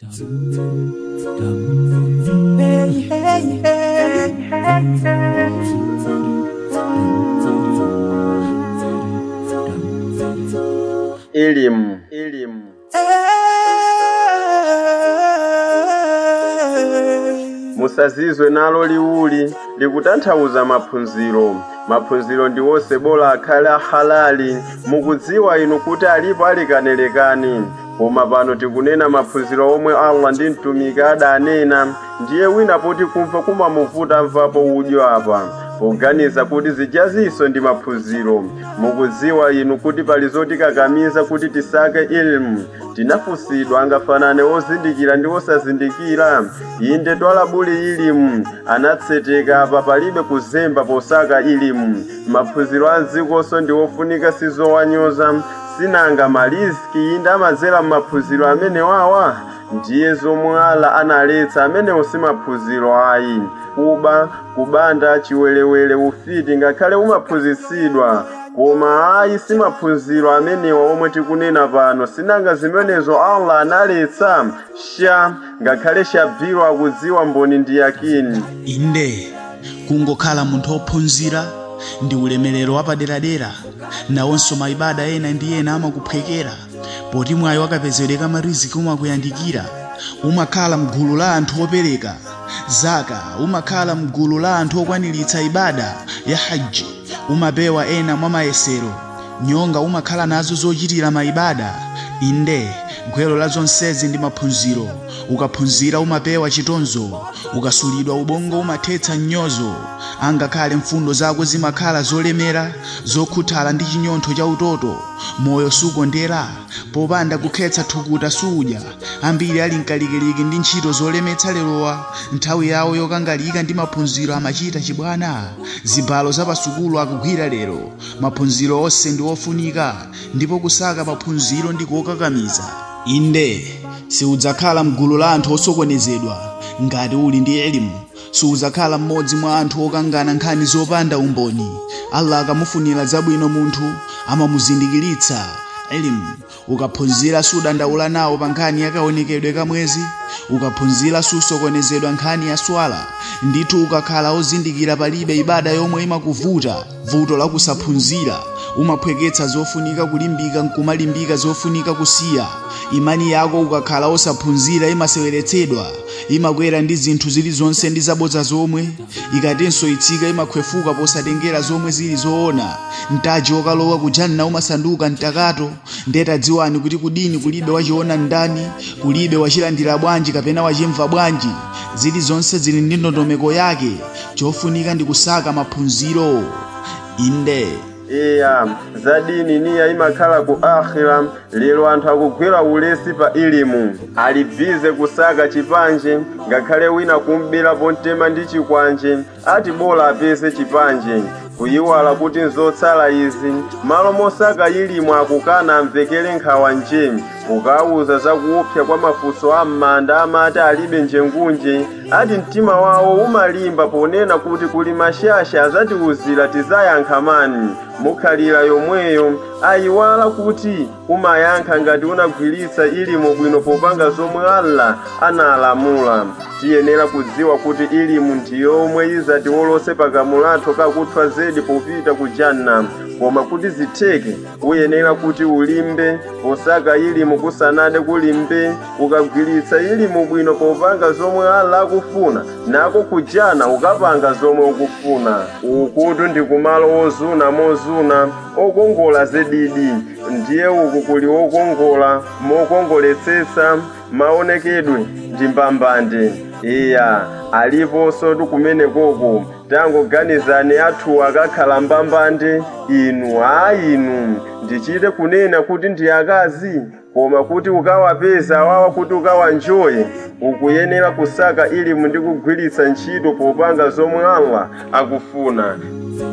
Hey, hey, hey. elimu elimu musazizwe nalo liwuli likutanthauza maphunziro maphunziro ndi wonse bola akhale ahalali mukudziwa inu kuti alipo alikanelekani koma pano tikunena maphunziro omwe allah ndi mtumiki adanena ndiye wina poti kumva kumamuvuta mvapo udyo apa poganiza kuti zijaziso ndi maphunziro mukudziwa inu kuti pali zotikakamiza kuti tisake ilmu tinafusidwa angafanane ozindikira ndi osazindikira inde twalabuli ilimu anatseteka apa palibe kuzemba posaka ilimu maphunziro a mdzikonso ndi ofunika sizowanyoza sinanga maliziki inde amazera m'maphunziro amene wawa ndiye zomwe ala analetsa amenewo si maphunziro ayi kuba kubanda chiwelewele ufiti ngakhale umaphunzitsidwa koma ayi si maphunziro amenewa omwe tikunena pano sinanga zimenezo allah analetsa sha ngakhale shabhiro akudziwa mboni ndi yakini inde kungokhala munthu ophunzira ndi ulemerero wapaderadera nawonso maibada ena ndi ena amakuphwekera poti mwayi wakapezedweka mariziki umakuyandikira umakhala mgulu la anthu opereka zaka umakhala mgulu la anthu okwaniritsa ibada ya haji umapewa ena mwa mayesero nyonga umakhala nazo zochitira maibada inde gwero la zonsezi ndi maphunziro ukaphunzira umapewa chitonzo ukasulidwa ubongo umathetsa mnyozo angakhale mfundo zako zimakhala zolemera zokhuthala ndi chinyontho cha utoto moyo sukondera popanda kukhetsa thukuta sudya ambiri ali mkalikiliki ndi ntchito zolemetsa lerowa nthawi yawo yokangalika ndi maphunziro amachita chibwana zibalo zapasukulu akugwira lero maphunziro onse ndi ofunika ndipo kusaka maphunziro ndi kokakamiza inde siudzakhala mgulu la anthu osokonezedwa ngati uli ndi elimu siudzakhala mmodzi mwa anthu okangana nkhani zopanda umboni allah akamufunira zabwino munthu amamuzindikiritsa elimu ukaphunzira sudandaula nawo pa nkhani yakaonekedwe kamwezi ukaphunzira susokonezedwa nkhani ya swala ndithu ukakhala ozindikira palibe ibada yomwe imakuvuta vuto la kusaphunzira umaphweketsa zofunika kulimbika nkumalimbika zofunika kusiya imani yako ukakhala osaphunzira imaseweretsedwa imakwera ndi zinthu zilizonse ndi zabodza zomwe ikatinso itsika imakhwefuka posatengera zomwe zili zoona mtaji wokalowa kujanna umasanduka mtakato ndeta dziwani kuti kudini kulibe wachiona ndani kulibe wachilandira bwanji kapena wachimva bwanji zilizonse zili ndi ndondomeko yake chofunika ndi kusaka maphunziro inde iya za dini niya imakhala ku akhira lero anthu akugwera ulesi pa ilimu ali bize kusaka chipanje ngakhale wina kumbira pontema ndi chikwanje ati bola apeze chipanje kuyiwala kuti nzotsala izi malo mosaka ilimu akukana amvekere nkhawa nje ukawuza zakuupsa kwa mafunso a m'manda amati alibe njengunje ati mtima wawo umalimba ponena kuti kuli mashasha azatiwuzira tizayankha mani mukhalira yomweyo ayiwala kuti umayankha ngati unagwiritsa ilimu bwino popanga zomwe allah analamula tiyenera kudziwa kuti ilimu ndi yomwe izati wolose pakamulatho kakuthwa zedi popita ku janna koma kuti zitheke uyenera kuti ulimbe posaka ilimu kusanade kulimbe ukagwiritsa ilimu bwino popanga zomwe allah akufuna nako kujana ukapanga zomwe ukufuna ukutu ndi kumalo ozuna mozuna okongola zedidi ndiye uku kuli okongola mokongoletsetsa maonekedwe ndi mbambande iya aliponso tikumenekoko tangoganizani athu akakhala mbambande inu a inu ndichite kunena kuti ndi akazi koma kuti ukawapeza awawa kuti ukawanjoye ukuyenera kusaka ilimu ndi kugwiritsa ntchito popanga zomwe allah akufuna